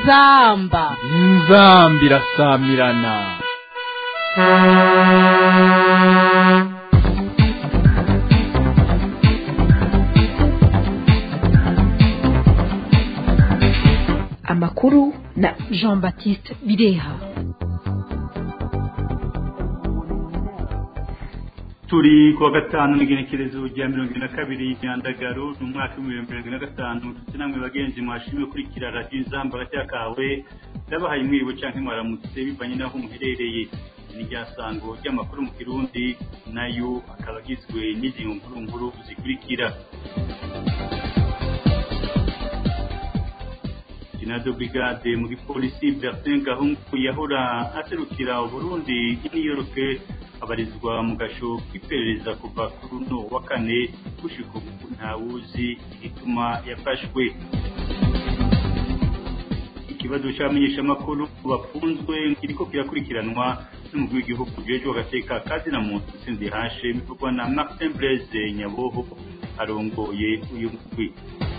inzamba inzamba irasamirana amakuru na jean baptiste bireha turi kuwa gatanu n'igenekerezo rya mirongo ine na kabiri nyandagaro ni umwaka w'ibihumbi mirongo ine na gatanu ndetse namwe bagenzi mwashimwe kurikira radiyo inzamba hagati kawe ndabahaye mwiriwe cyangwa mwaramutse bivanye n'aho muherereye ni rya sango ry'amakuru mu kirundi nayo akaba agizwe n'izi nkuru nkuru zikurikira Senado Brigade mu gipolisi Bertin Gahungu yahora aserukira Uburundi i New York abarizwa mu gasho k'iperereza kuva kuri uno wa kane gushika ubu ntawuzi igituma yafashwe ikibazo cy'abamenyeshamakuru bafunzwe kiriko kirakurikiranwa n'umugwi w'igihugu ujejwe agateka kazi na muntu sinzi hashe bivugwa na Martin Blaise Nyaboho arongoye uyu mugwi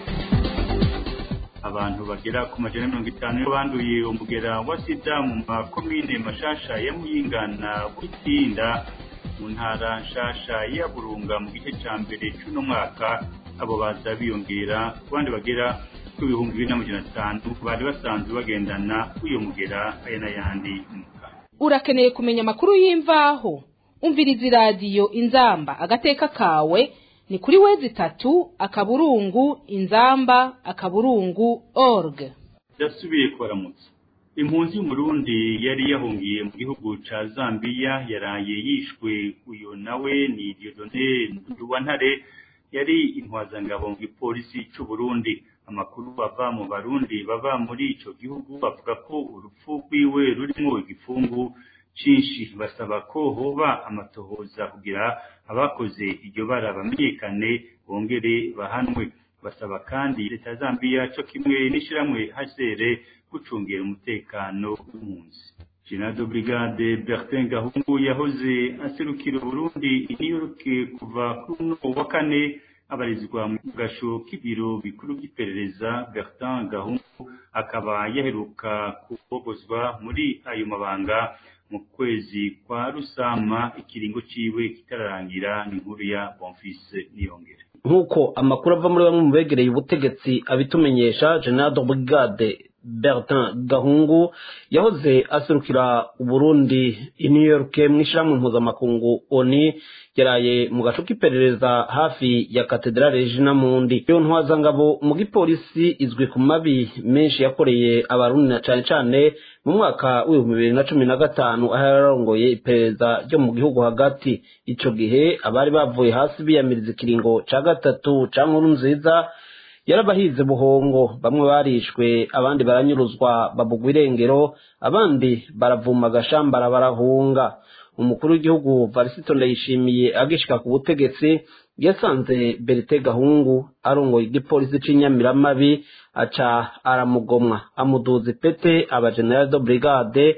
abantu bagera ku majana mirongo itanu banduye umugera wa sida mu makomine mashasha ya muyinga na butsinda mu ntara nshasha ya burunga mu gice cya mbere cy'uno mwaka abo baza biyongera ku bandi bagera ku bihumbi bibiri n'amajana atanu bari basanzwe bagendana uyo mugera aya n'ayandi urakeneye kumenya amakuru y'imvaho umviriza iradiyo inzamba agateka kawe ni kuri wezi itatu akaburungu inzamba akaburungu org yasubiye kubaramutsa impunzi y'umurundi yari yahungiye mu gihugu ca zambiya yaraye yishwe uyo nawe ni diodone nduwantare yari intwazangabo mu gipolisi c'uburundi amakuru bava mu barundi baba muri ico gihugu bavuga ko urupfu rwiwe rurimwo igifungu cinshi basaba ko hoba amatohoza kugira abakoze iryo bara bamenyekane bongere bahanwe basaba kandi leta ya Zambia cyo kimwe n'ishiramwe hasere gucungera umutekano w'impunzi General Brigade Bertin Gahungu yahoze aserukira Burundi i New York kuva kuri uno wa kane abarizwa mu gasho k'ibiro bikuru by'iperereza Bertin Gahungu akaba yaheruka kubogozwa muri ayo mabanga mu kwezi kwa rusama ikiringo ciwe kitararangira ni nkuru ya Bonfils Niyongere nk'uko amakuru ava muri bamwe mu begereye ubutegetsi abitumenyesha General de Brigade Bertin Gahungu yahoze aserukira Uburundi i New York mu ishyirahamwe mpuzamakungu ONU yaraye mu gace k'iperereza hafi ya katedrale Regina Mundi iyo ntwazangabo mu gipolisi izwi ku mabi menshi yakoreye abarundi na cane cane mu mwaka w'ibihumbi bibiri na cumi na gatanu aho yararongoye iperereza ryo mu gihugu hagati ico gihe abari bavuye hasi biyamiriza ikiringo ca gatatu ca nkuru nziza yarabahize buhongo bamwe barishwe abandi baranyuruzwa babugwa irengero abandi baravuma agashambara barahunga umukuru w'igihugu varisito ndayishimiye agishika ku butegetsi yasanze berite gahungu arongoye igipolisi c'inyamiramabi aca aramugomwa amuduza ipete aba general de brigade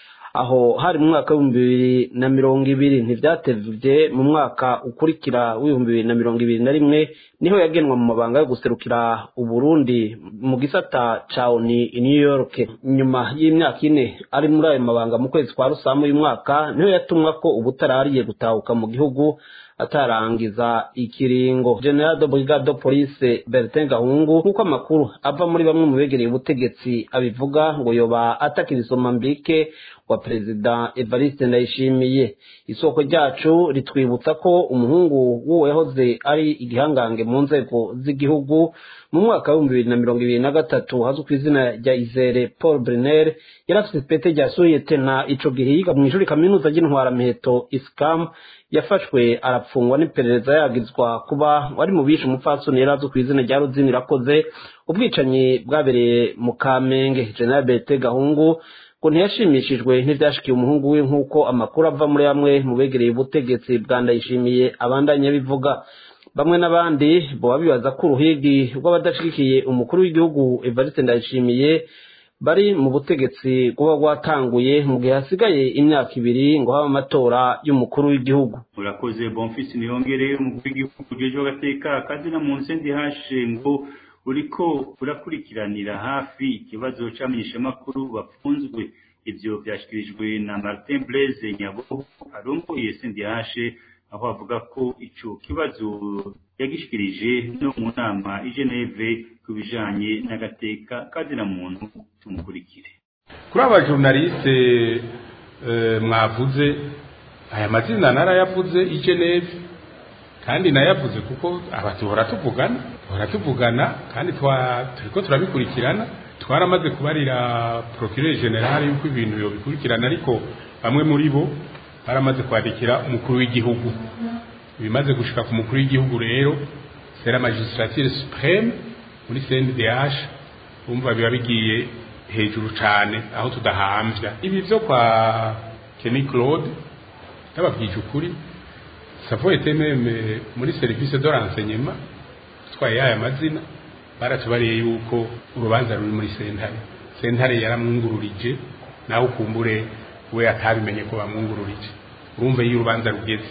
aho hari mu mwaka w'ibihumbi bibiri na mirongo ibiri ntivyatevye mu mwaka ukurikira w'ibihumbi bibiri na mirongo ibiri na rimwe niho yagenwa mu mabanga yo guserukira uburundi mu gisata ca oni i new york nyuma y'imyaka ine ari muri ayo mabanga mu kwezi kwa rusamu uyu mwaka niho yatumwa ko ubutarariye gutahuka mu gihugu atarangiza ikiringo general de brigade de police bertin gahungu nk'uko amakuru ava muri bamwe mu begereye ubutegetsi abivuga ngo yoba atakira isomambike wa perezida evariste ndayishimiye isoko ryacu ritwibutsa ko umuhungu w'uwo yahoze ari igihangange mu nzego z'igihugu mu mwaka w'ibihumbi bibiri na mirongo ibiri na gatatu hazwi ku izina rya izere paul brenner yari afite ipete rya suyetena ico gihe yiga mu ishuri kaminuza ry'intwaramiheto iscam yafashwe arapfungwa n'iperereza yagizwa kuba wari mu bishe umupfasoni yari azwi ku izina rya ruzini irakoze ubwicanyi bwabereye mu kamenge general bete gahungu ngo ntiyashimishijwe n'ivyashikiye umuhungu we nk'uko amakuru ava muri bamwe mu begereye ubutegetsi bwa ndayishimiye abandanya bivuga bamwe n'abandi boba bibaza ko uruhigi rw'abadashigikiye umukuru w'igihugu evariste ndayishimiye bari mu butegetsi kuba rwatanguye mu gihe hasigaye imyaka ibiri ngo habe amatora y'umukuru w'igihugu murakoze bonfisi niyongere umukuru w'igihugu ujejwe agateka kazina mu nsendi hashe ngo uriko urakurikiranira hafi ikibazo c'abamenyeshamakuru bafunzwe ivyo vyashikirijwe na Martin Blaise Nyabo arongoye CNDH aho avuga ko ico kibazo yagishikirije no mu nama i Geneve ku bijanye n'agateka kazina muntu tumukurikire kuri aba journaliste mwavuze aya mazina narayavuze i Geneve kandi nayavuze kuko aba duhora tuvugana duhora tuvugana kandi turiko turabikurikirana twaramaze kubarira procureur general yuko ibintu yobikurikirana ariko bamwe muri bo baramaze kwandikira umukuru w'igihugu bimaze gushika ku mukuru w'igihugu rero c'est la magistrature supreme muri CNDH umva biba bigiye hejuru cane aho tudahamvya ibi vyo kwa Kenny Claude ndababwije ukuri savo ete meme muri service de renseignement twaye aya mazina baratubariye yuko urubanza ruri muri sentare sentare yaramwungururije nawe ukumbure we atabimenye ko bamwungururije urumva iyo urubanza rugeze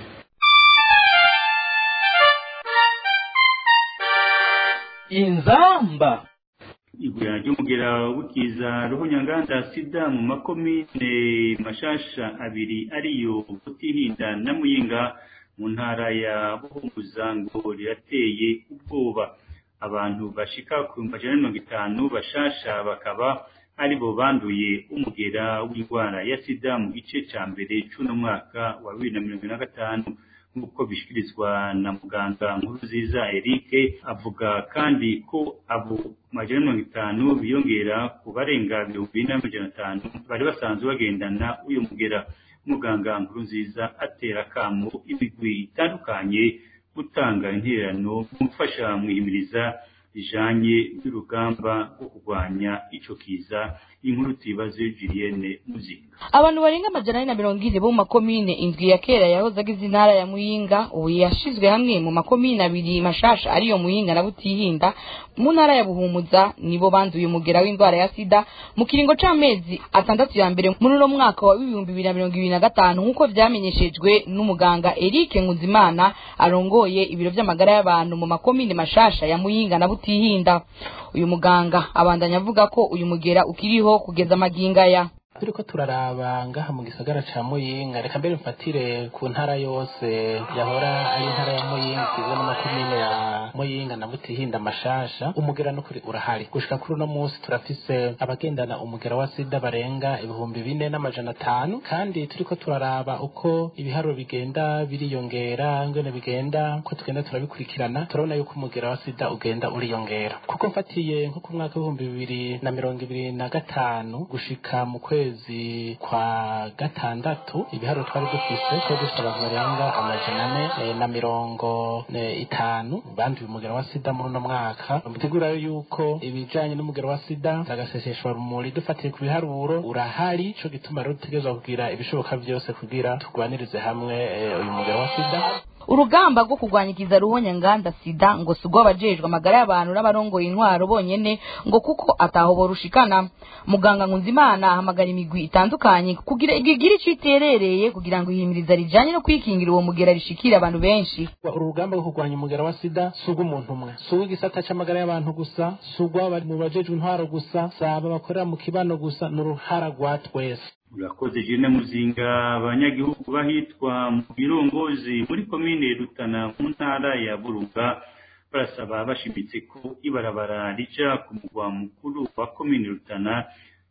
inzamba igurana ry'umugera w'ikiza ruhunyanganda sida mu makomine mashasha abiri ariyo butihinda na muyinga mu ntara ya buhumuza ngo rirateye ubwoba abantu bashika ku majana mirongo itanu bashasha bakaba aribo banduye umugera w'indwara ya sida mu gice ca mbere c'uno mwaka wa bibiri na mirongo na gatanu nk'uko bishikirizwa na muganga nkuru nziza Eric avuga kandi ko abo majana mirongo itanu biyongera ku barenga ibihumbi bine n'amajana atanu bari basanzwe bagendana uyu mugera muganga nkuru nziza atera akamo imigwi itandukanye gutanga intererano mu gufasha mwihimiriza rijanye n'urugamba rwo kurwanya ico kiza inkuru tuyibaze Julienne Muzinga abantu barenga amajana ane na mirongo ine bo mu makomine indwi ya kera yahoze agize intara ya muyinga ubu yashizwe hamwe mu makomine abiri mashasha ariyo muyinga na butihinda mu ntara ya buhumuza nibo banduye umugera w'indwara ya sida mu kiringo c'amezi atandatu ya mbere muri uno mwaka wa ibihumbi bibiri na mirongo ibiri na gatanu nk'uko vyamenyeshejwe n'umuganga Eric Nkuzimana arongoye ibiro vy'amagara y'abantu mu makomine mashasha ya muyinga na butihinda uyu muganga abandanya avuga ko uyu mugera ukiriho kugeza amagingaya turiko turaraba ngaha mu gisagara ca muyinga reka mbere mfatire ku ntara yose yahora ari intara ya muyinga igizwe n'amakomine ya muyinga na butihinda mashasha umugera n'ukuri urahari gushika kuri uno munsi turafise abagendana umugera wa sida barenga ibihumbi bine n'amajana atanu kandi turiko turaraba uko ibiharuro bigenda biriyongera ngene bigenda uko tugenda turabikurikirana turabona yuko umugera wa sida ugenda uriyongera kuko mfatiye nko ku mwaka w'ibihumbi bibiri na mirongo ibiri na gatanu gushika mu kwezi kwezi kwa gatandatu ibiharuro twari dufise twari dufite abantu barenga amajana ane eh, na mirongo eh, itanu banduye umugera wa sida muri uno mwaka mutegura yuko ibijanye n'umugera wa sida agaseseshwa rumuri dufatiye ku biharuro urahari ico gituma rero dutegerezwa kugira ibishoboka vyose kugira turwanirize hamwe eh, uyu mugera wa sida urugamba rwo kurwanyikiza ruhonyanganda sida ngo si urw'abajejwe amagara y'abantu n'abarongoye intwaro bonyene ngo kuko ataho borushikana muganga nkunzimana ahamagara imigwi itandukanye kugira igire ico iterereye kugira ngo ihimiriza rijanye no kwikingira uwo mugera rishikire abantu benshi uru rugamba rwo kurwanya umugera wa sida si urw'umuntu umwe si urw'igisata c'amagara y'abantu gusa si urw'abari mu bajejwe intwaro gusa si aba bakorera mu kibano gusa ni uruhara rwa twese urakoze jene muzinga abanyagihugu bahitwa mu birongozi muri komine rutana mu ntara ya burunga barasaba bashimitse ko ibarabara rija ku mugwa mukuru wa komine rutana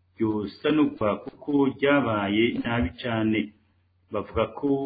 ryosanurwa kuko ryabaye nabi cane bavuga ko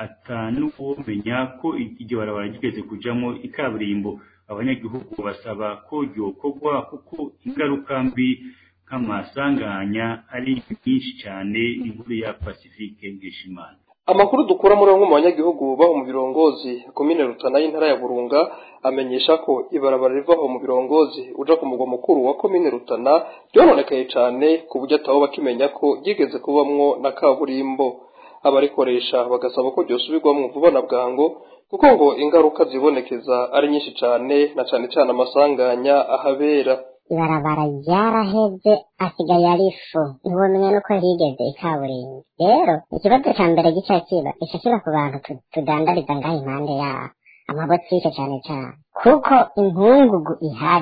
atanuwomenya ko iryo barabara rigeze kujamwo ikaburimbo abanyagihugu basaba ko ryokorwa kuko ingaruka mbi nk'amasanganya ari nyinshi cyane inkuru ya pacifique ngeshimana amakuru dukura muri bamwe mu banyagihugu baho mu birongozi komine rutana y'intara ya burunga amenyesha ko ibarabara rivaho mu birongozi uja ku mugwa mukuru wa komine rutana ryononekaye cyane ku buryo atabo bakimenya ko ryigeze kubamwo na kaburimbo abarikoresha bagasaba ko ryosubirwamwo vuba na bwango kuko ngo ingaruka zibonekeza ari nyinshi cyane na cyane cyane amasanganya ahabera ibarabara ryaraheze asigaye ari ifu ntiwomenya nuko rigeze ikaburimbi rero ikibazo ca mbere gica kiba ica kiba ku bantu tu- tudandariza ngaho impande yaho amabotike cane cane kuko inkungugu ihari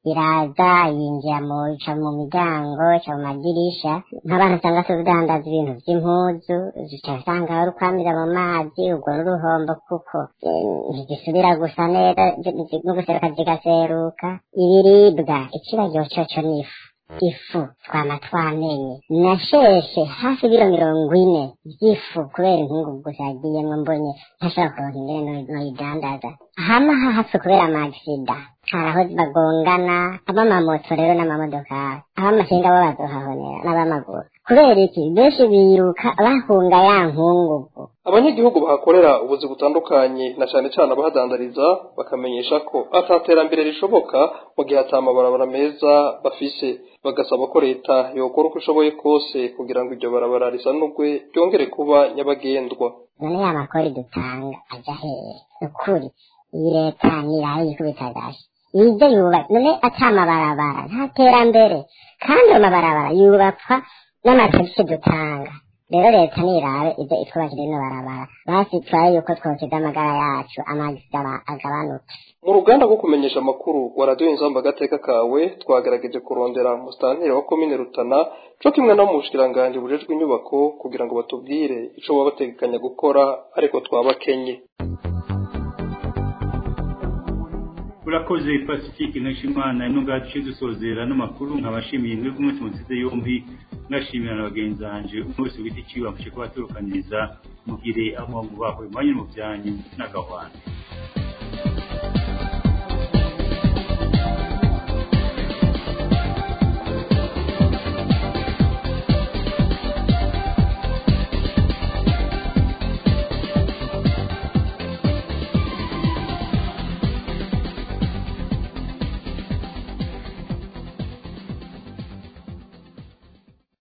iraza yinjira mu ica mu miryango ica mu madirisha nk'abantu usanga se udandaza ibintu vy'impuzu zica usanga wari ukwamira mu mazi ubwo n'uruhombo kuko eh, ntigisubira gusa neza no guseruka zigaseruka ibiribwa ikibazo coco n'ifu ifu twama twamenye nasheshe hafi ibiro mirongo ine vy'ifu kubera inkungu gusa yagiyemwo mbonye ntashobora kuronka ingene no- noyidandaza hama hahapfe kubera amagisida hari aho bagongana abamamoto rero n'amamodokari abamakinga bo bazohahonera n'abamaguru kubera iki benshi biruka bahunga ya nkungugu abanyagihugu bahakorera ubuzi butandukanye na cane cane abahadandariza bakamenyesha ko ataterambere rishoboka mu gihe ata mabarabara meza bafise bagasaba ko leta yokora uko ishoboye kose kugira ngo iryo barabara risanurwe ryongere kuba nyabagendwa none ya makori dutanga aja hehe ukuri iyi leta niraho yikubita gashi ibyo yubatse none ata amabarabara nta terambere kandi ayo mabarabara yubakwa n'amatagisi dutanga rero leta nirabe ibyo itwubakira ino barabara basi turabe yuko twosiga amagara yacu amagisi aba- agabanuke mu ruganda rwo kumenyesha amakuru wa radiyo inzamba agateka kawe twagerageje kurondera musitanteri wa komine rutana co kimwe no mu bushikiranganji bujejwe inyubako kugira ngo batubwire ico baba bategekanya gukora ariko twabakenye urakoze pacifique nkashimana ino ngace dusozera n'amakuru nkabashimiye mwebwe umunsi musize yombi ngashimira na bagenzi banje umwe wese wita iciwe amfashe kuba aturukaniriza mugire aho mubahwe mwanya mu byanyu n'agahwana